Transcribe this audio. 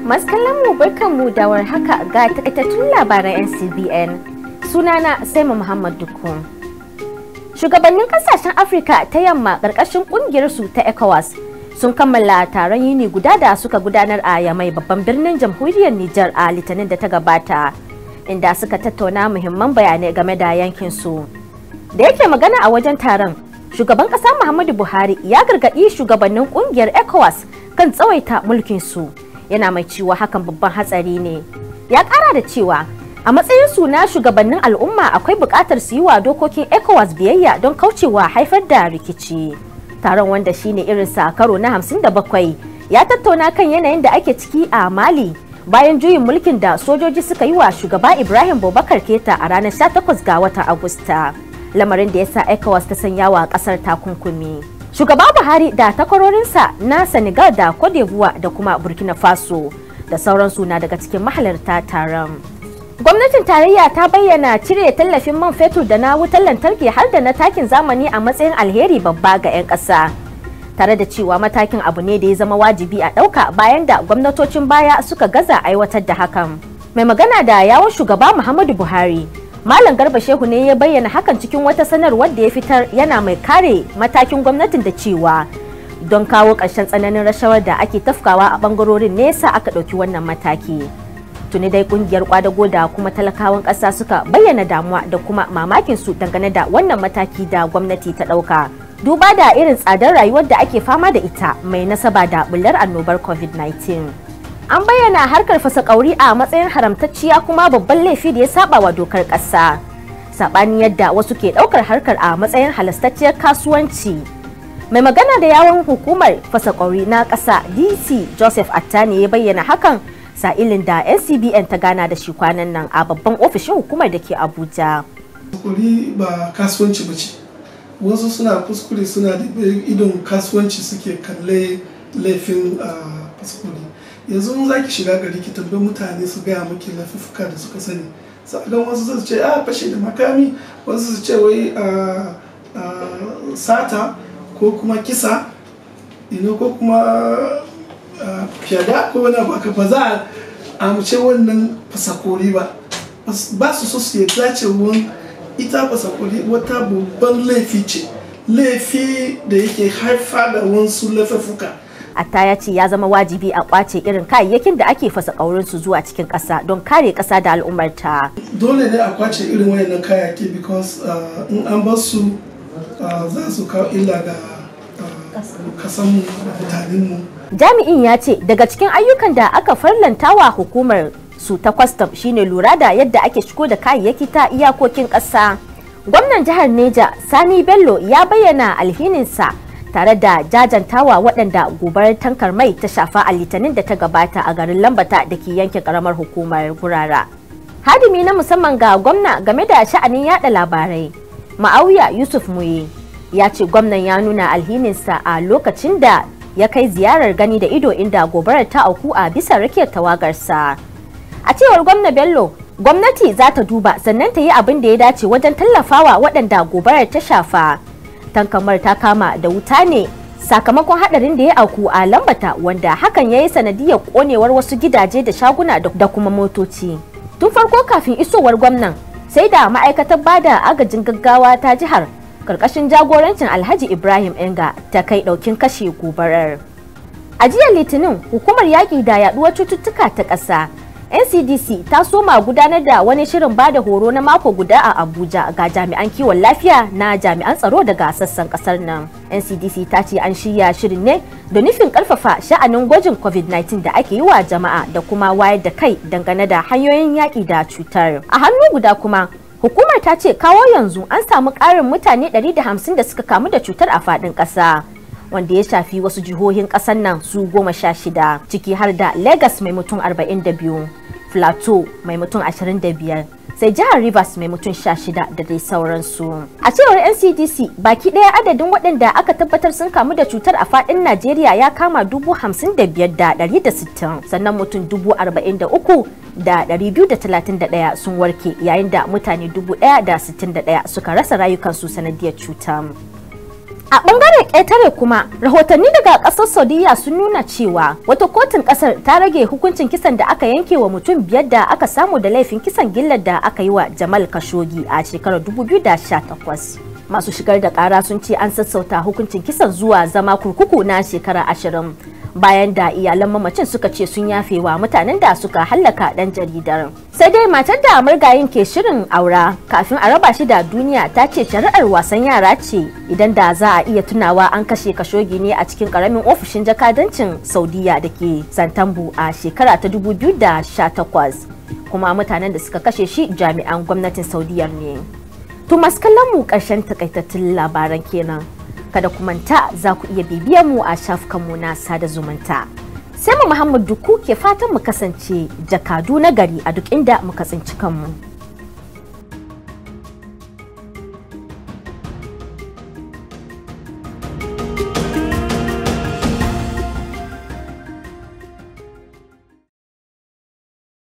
Masu kallon mu barkan mu da haka ga takaitattun labaran NCBN. Sunana Saima Muhammad Dukku. Shugabannin kasashen Afirka ta yamma ƙarƙashin ƙungiyar su ta ECOWAS sun kammala taron yini guda da suka gudanar a Yamai babban birnin jamhuriyar Nijar a Litinin da ta gabata, inda suka tattauna muhimman bayanai game da yankin su. Da yake magana a wajen taron, shugaban ƙasa Muhammadu Buhari ya gargaɗi shugabannin ƙungiyar ECOWAS kan tsawaita mulkin su. yana mai cewa hakan babban hatsari ne ya kara da cewa a matsayin su na shugabannin al'umma akwai buƙatar su yi wa dokokin ecowas biyayya don kaucewa haifar da rikici taron wanda shine irinsa karo na 57 ya tattauna kan yanayin da ake ciki a mali bayan juyin mulkin da sojoji suka yi wa shugaba ibrahim bobakar keta a ranar 18 ga watan agusta lamarin da ya sa ecowas ta sanya wa kasar takunkumi shugaba buhari da takwarorinsa na senegal da cote d'ivoire da kuma burkina faso da sauransu na daga cikin mahalarta taron gwamnatin tarayya ta bayyana cire tallafin man fetur da na wutar lantarki har da na takin zamani a matsayin alheri babba ga 'yan ƙasa tare da cewa matakin abu ne da ya zama wajibi a ɗauka bayan da gwamnatocin baya suka gaza aiwatar da hakan mai magana da yawon shugaba muhammadu buhari Malam Garba Shehu ne ya bayyana hakan cikin wata sanarwar da ya fitar yana mai kare matakin gwamnatin da cewa don kawo ƙarshen tsananin rashawar da ake tafkawa a bangarorin nesa aka ɗauki wannan mataki. Tuni dai kungiyar kwadago da kuma talakawan ƙasa suka bayyana damuwa da kuma mamakin su dangane da wannan mataki da gwamnati ta ɗauka. Duba da irin tsadar rayuwar da ake fama da ita mai nasaba da bullar annobar COVID-19. an bayyana harkar fasa kauri a matsayin haramtacciya kuma babban laifi da ya saba wa dokar ƙasa saɓanin yadda wasu ke ɗaukar harkar a matsayin halastacciyar kasuwanci mai magana da yawon hukumar fasa kauri na ƙasa dc joseph attani ya bayyana hakan sa'ilin da ncbn ta gana da shi kwanan nan a babban ofishin hukumar da ke abuja kuri ba kasuwanci ba ce wasu suna kuskure suna da idon kasuwanci suke kalle laifin faskuri yanzu in zaki shiga gari ki tambayi mutane su gaya maki lafifuka da suka sani sa'adan wasu su ce a fashe da makami wasu su ce wai sata ko kuma kisa ino ko kuma fyada ko wani abu aka ba za a amince wannan fasakori ba ba su so su yadda cewa ita fasakori wata babban laifi ce laifi da yake haifa da wasu laifuka Atta ya ce ya zama wajibi a kwace irin kayayyakin da ake fasa su zuwa cikin ƙasa don kare ƙasa da al'ummarta. Dole ne a kwace irin wayannan kayayyaki because in an bar su za su kawo illa ga kasanmu da mutanenmu. Jami'in ya ce daga cikin ayyukan da aka farlantawa hukumar su ta kwastam shine lura da yadda ake shigo da kayayyaki ta iyakokin ƙasa. Gwamnan jihar Neja Sani Bello ya bayyana alhininsa tare da jajantawa waɗanda gobarar tankar mai ta shafa a litinin da ta gabata a garin lambata da ke yankin karamar hukumar gurara hadimi na musamman ga gwamna game da sha'anin yada labarai ma'auya yusuf muye ya ce gwamnan ya nuna alhininsa a lokacin da ya kai ziyarar gani da ido inda gobarar ta auku a bisa rakiyar tawagarsa a cewar gwamna bello gwamnati za ta duba sannan ta yi abin da ya dace wajen tallafawa waɗanda gobarar ta shafa tankamar ta kama da wuta ne sakamakon hadarin da ya auku a lambata wanda hakan ya yi sanadiyar konewar wasu gidaje da shaguna da kuma motoci tun farko kafin isowar gwamnan sai da ma'aikatar bada agajin gaggawa ta jihar karkashin jagorancin alhaji ibrahim enga ta kai daukin kashe gobarar a jiya litinin hukumar yaƙi da yaduwar cututtuka ta ƙasa ncdc ta soma gudanar da wani shirin bada horo na mako guda a abuja ga jami'an kiwon lafiya na jami'an tsaro daga sassan kasar nan ncdc ta ce an shirya shirin ne da nufin karfafa sha'anin gwajin covid-19 da ake yi wa jama'a da kuma wayar da kai dangane da hanyoyin yaƙi da cutar a hannu guda kuma hukumar ta ce kawo yanzu an samu ƙarin mutane 150 da suka kamu da cutar a faɗin ƙasa wanda ya shafi wasu jihohin ƙasar nan su goma sha shida ciki har da Legas mai mutum 42 Plateau mai mutum 25 sai jihar Rivers mai mutum 16 da dai sauransu. A cewar NCDC baki ɗaya adadin waɗanda aka tabbatar sun kamu da cutar a faɗin Najeriya ya kama dubu hamsin da biyar da ɗari da sittin sannan mutum dubu arba'in da uku da ɗari biyu da talatin da ɗaya sun warke yayin da mutane dubu ɗaya da sittin da ɗaya suka rasa rayukansu sanadiyar cutar. A bangaren ƙetare kuma rahotanni daga ƙasar Saudiya sun nuna cewa wata kotun ƙasar ta rage hukuncin kisan da aka yanke wa mutum biyar da aka samu da laifin kisan gillar da aka yi wa Jamal Khashoggi a shekarar 2018. Masu shigar da ƙara sun ce an sassauta hukuncin kisan zuwa zama kurkuku na shekara ashirin bayan da iyalan mamacin suka ce sun yafe wa mutanen da suka hallaka ɗan jaridar. Sai dai matar da murgayin ke shirin aura kafin a raba shi da duniya ta ce shari'ar wasan yara ce idan da za a iya tunawa an kashe kashogi ne a cikin karamin ofishin jakadancin Saudiya da ke Santambu a shekara ta 2018 kuma mutanen da suka kashe shi jami'an gwamnatin Saudiyar ne. To masu kallon mu ƙarshen takaitattun labaran kenan. Kada ku manta za ku iya bibiyar mu a shafukanmu na sada zumunta. Sai mu Muhammad Duku ke fatan mu kasance jakadu na gari a duk inda muka tsinci kanmu.